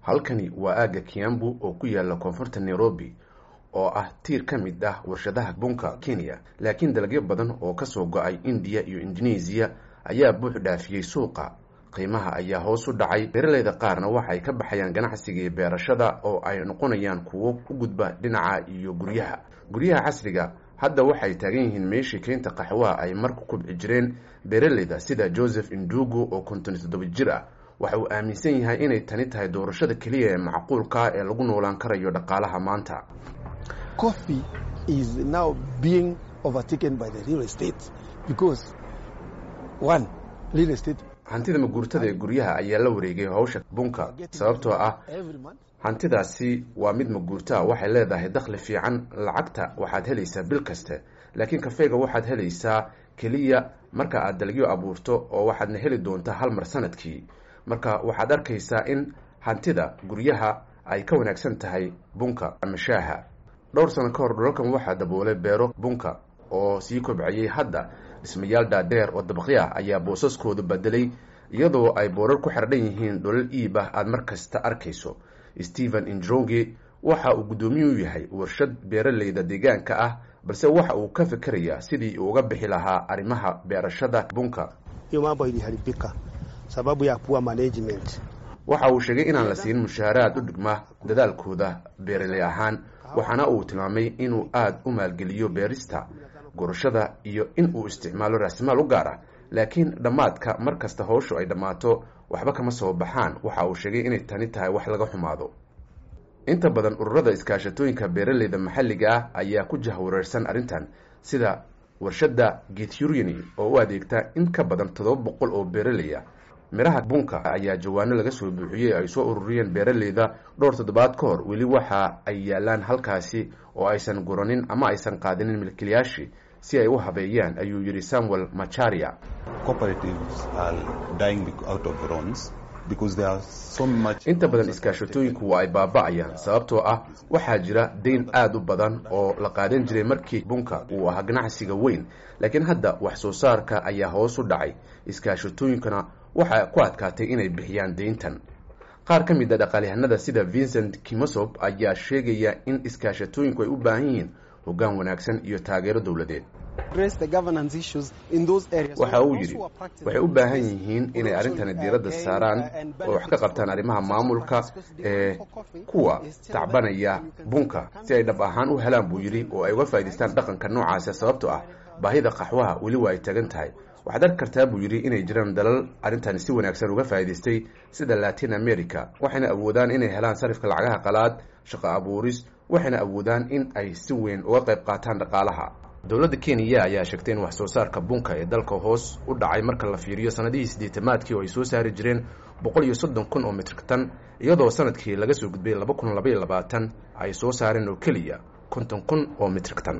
halkani waa aagga kiambu oo ku yaala koonfurta nairobi oo ah tiir ka mid ah warshadaha bunka kenya laakiin dalagyo badan oo kasoo go-ay indiya iyo indonesiya ayaa buux dhaafiyey suuqa qiimaha ayaa hoos u dhacay beeraleyda qaarna waxay ka baxayaan ganacsigii beerashada oo ay noqonayaan kuwo u gudba dhinaca iyo guryaha guryaha casriga hadda waxay taagan yihiin meeshii keynta qaxwaha ay marku kubci jireen beeraleyda sida joseph indugu oo konton iyo toddoba jir ah waxa uu aaminsan yahay inay tani tahay doorashada keliya ee macquulka ee lagu noolaan karayo dhaqaalaha maanta coffee is now being overtaken by the real estate because one real estate hantida maguurtada ee guryaha ayaa la wareegay hawsha bunka sababtoo ah hantidaasi waa mid maguurtaa waxay leedahay dakhli fiican lacagta waxaad helaysaa bil kaste laakiin kafeega waxaad helaysaa keliya marka aad dalagyo abuurto oo waxaadna heli doontaa hal mar sanadkii marka waxaad arkaysaa in hantida guryaha ay ka wanaagsan tahay bunka ama shaaha dhowr sano ka hor dhulalkan waxaa daboolay beero bunka oo sii kobcayay hadda dhismayaal dhaadheer oo dabaqyo ah ayaa boosaskoodu bedelay iyadoo ay boorar ku xardhan yihiin dholal iib ah aada mar kasta arkayso stephen indroge waxa uu guddoomiye u yahay warshad beeraleyda deegaanka ah balse waxa uu ka fikerayaa sidii uu uga bixi lahaa arrimaha beerashada bunka mambo iliharibika sababu ya poor management waxa uu sheegay inaan la siin mushaaraad u dhigma dadaalkooda beeraley ahaan waxaana uu tilmaamay inuu aada u maalgeliyo beerista gurashada iyo in uu isticmaalo raasimaal u gaar ah laakiin dhammaadka mar kasta howshu ay dhammaato waxba kama soo baxaan waxa uu sheegay inay tani tahay wax laga xumaado inta badan ururada iskaashatooyinka beeraleyda maxalliga ah ayaa ku jahwareersan arrintan sida warshadda gethureni oo u adeegta in ka badan toddoba boqol oo beeraley ah midhaha bunka ayaa jawaano laga soo buuxiyey ay soo ururiyeen beeraleyda dhowr toddobaad ka hor weli waxa ay yaalaan halkaasi oo aysan guranin ama aysan qaadinin milkiilayaashii si ay u habeeyaan ayuu yidhi samuel macharia inta badan iskaashatooyinku waa ay baaba-ayaan sababtoo ah waxaa jira dayn aada u badan oo la qaadan jiray markii bunka uu ahaa ganacsiga weyn laakiin hadda wax soo saarka ayaa hoos u dhacay iskaashatooyinkuna waxaa ku adkaatay inay bixiyaan deyntan qaar ka mid a dhaqaalyahanada sida vincent kimosob ayaa sheegaya in iskaashatooyinku ay u baahan yihiin hoggaan wanaagsan iyo taageero dowladeed waxa uu yidhi waxay u baahan yihiin inay arrintani diiradda saaraan oo wax ka qabtaan arrimaha maamulka ee kuwa tacbanaya bunka si ay dhab ahaan u helaan buu yidhi oo ay uga faa'idaystaan dhaqanka noocaasa sababtoo ah baahida qaxwaha weli waa ay tagan tahay waxaad arki kartaa buu yidhi inay jiraan dalal arrintani si wanaagsan uga faa'idaystay sida latin america waxayna awoodaan inay helaan sarifka lacagaha qalaad shaqo abuuris waxayna awoodaan in ay si weyn uga qayb qaataan dhaqaalaha dowladda kenya ayaa sheegtay in wax soo saarka bunka ee dalka hoos u dhacay marka la fiiriyo sanadihii siddeetamaadkii oo ay soo saari jireen boqol iyo soddon kun oo mitrik tan iyadoo sanadkii laga soo gudbay laba kun labaiyo labaatan ay soo saareen oo keliya konton kun oo mitrik tan